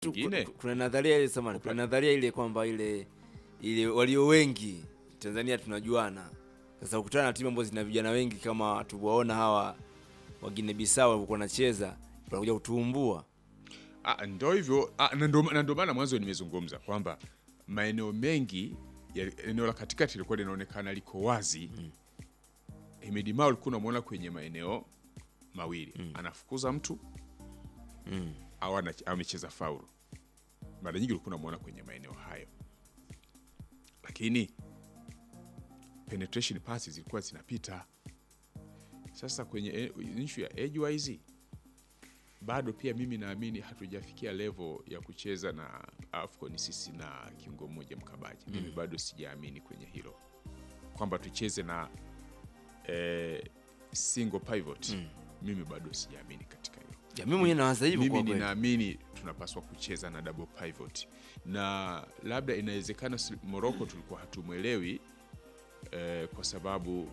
tu- Ingine? ku- kuna nadharia ile samani, kuna nadharia ile kwamba ile ile walio wengi Tanzania tunajuana. Sasa ukutana na timu ambazo zina vijana wengi kama tuwaona hawa wagine Bisau walikuwa wanacheza, wanakuja kutuumbua. Ah, ndo hivyo ah, na ndo na ndo maana mwanzo nimezungumza kwamba maeneo mengi ya eneo la katikati lilikuwa linaonekana liko wazi mm. Hemedi Mao ulikuwa unamwona kwenye maeneo mawili anafukuza mtu Mm. au ana- amecheza faulu. Mara nyingi ulikuwa unamwona kwenye maeneo hayo, lakini penetration passes zilikuwa zinapita. Sasa kwenye e- issue ya edgewise bado pia mimi naamini hatujafikia level ya kucheza na AFCON sisi na kiungo mmoja mkabaji. Mimi bado sijaamini kwenye hilo kwamba tucheze na eh, single pivot. Mimi bado sijaamini katika hilo. Ya, mimi mwenyewe nawaza hivyo Mimi kwa kweli. ninaamini tunapaswa kucheza na double pivot, na labda inawezekana si- Morocco tulikuwa hatumwelewi eh, kwa sababu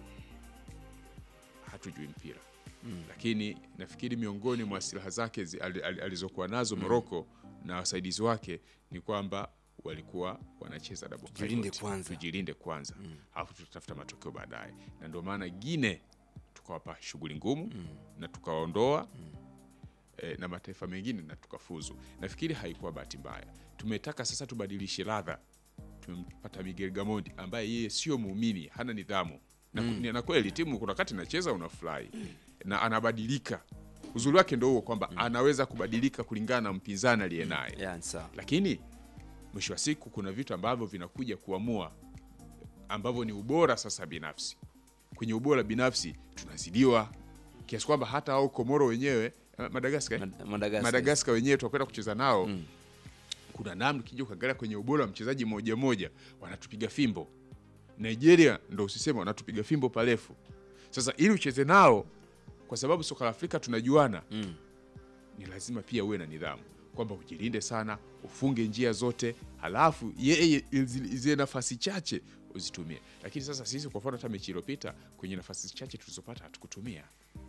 hatujui mpira lakini nafikiri miongoni mwa silaha zake zi- ali- ali- alizokuwa nazo Morocco na wasaidizi wake ni kwamba walikuwa wanacheza double Tujilinde pivot. kwanza. tujilinde kwanza alafu tutatafuta matokeo baadaye, na ndio maana Gine tukawapa shughuli ngumu na tukawaondoa eh, na mataifa mengine na tukafuzu. Nafikiri haikuwa bahati mbaya. Tumetaka sasa tubadilishe ladha. Tumempata Miguel Gamondi ambaye yeye sio muumini, hana nidhamu na, mm. na kweli timu kuna wakati inacheza unafurahi na anabadilika. Uzuri wake ndio huo kwamba anaweza kubadilika kulingana na mpinzani aliye naye Ya, ni sawa. lakini mwisho wa siku kuna vitu ambavyo vinakuja kuamua ambavyo ni ubora sasa binafsi. Kwenye ubora binafsi tunazidiwa kiasi kwamba hata au Komoro wenyewe eh, Madagaskar eh? Mad- Madagascar. Madagaskar wenyewe tunakwenda kucheza nao kuna namna ukija ukaangalia kwenye ubora wa mchezaji mmoja mmoja wanatupiga fimbo. Nigeria ndo usiseme wanatupiga fimbo parefu. Sasa ili ucheze nao, kwa sababu soka la Afrika tunajuana Mm. ni lazima pia uwe na nidhamu kwamba ujilinde sana, ufunge njia zote, halafu yeye zile zile nafasi chache uzitumie. Lakini sasa sisi kwa mfano, hata mechi iliyopita kwenye nafasi chache tulizopata hatukutumia.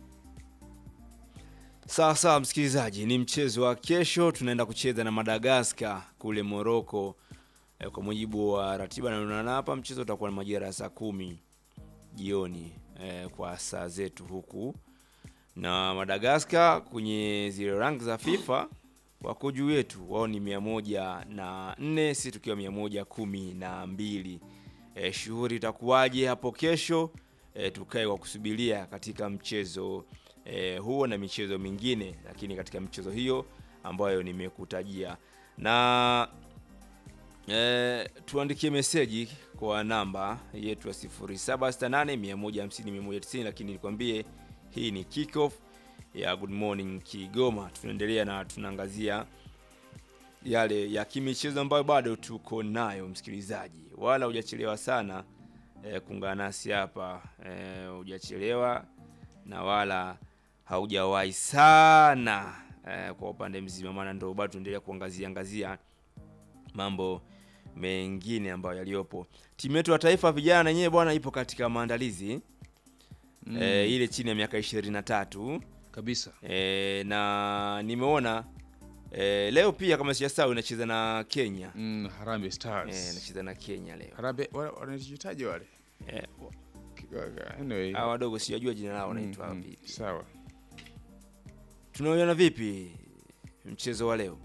Sawa sawa, msikilizaji, ni mchezo wa kesho, tunaenda kucheza na Madagascar kule Morocco. E, kwa mujibu wa ratiba naonana hapa, mchezo utakuwa na majira ya saa kumi jioni e, kwa saa zetu huku, na Madagascar kwenye zile rank za FIFA wako juu yetu, wao ni mia moja na nne sisi tukiwa mia moja kumi na mbili. E, shughuli itakuwaje hapo kesho? E, tukae kwa kusubiria katika mchezo e, huo na michezo mingine, lakini katika michezo hiyo ambayo nimekutajia na e, tuandikie meseji kwa namba yetu ya 0768 150 190, lakini nikwambie hii ni kickoff ya Good Morning Kigoma. Tunaendelea na tunaangazia yale ya kimichezo ambayo bado tuko nayo, msikilizaji, wala hujachelewa sana e, kuungana nasi hapa e, hujachelewa na wala haujawahi sana e, kwa upande mzima, maana ndio bado tunaendelea kuangazia angazia mambo mengine ambayo yaliyopo. Timu yetu ya taifa vijana yenyewe bwana ipo katika maandalizi e, ile chini ya miaka 23 kabisa e, na nimeona e, leo pia kama sijasahau inacheza na Kenya Mm, Harambee Stars. e, inacheza na Kenya leo Harambee wale wanajitaje wale? e, Anyway. hawa wadogo sijajua jina lao Mm, wanaitwa mm, vipi. Sawa. Tunauona vipi mchezo wa leo?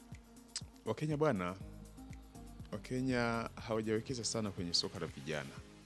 Wakenya bwana, Wakenya hawajawekeza sana kwenye soka la vijana.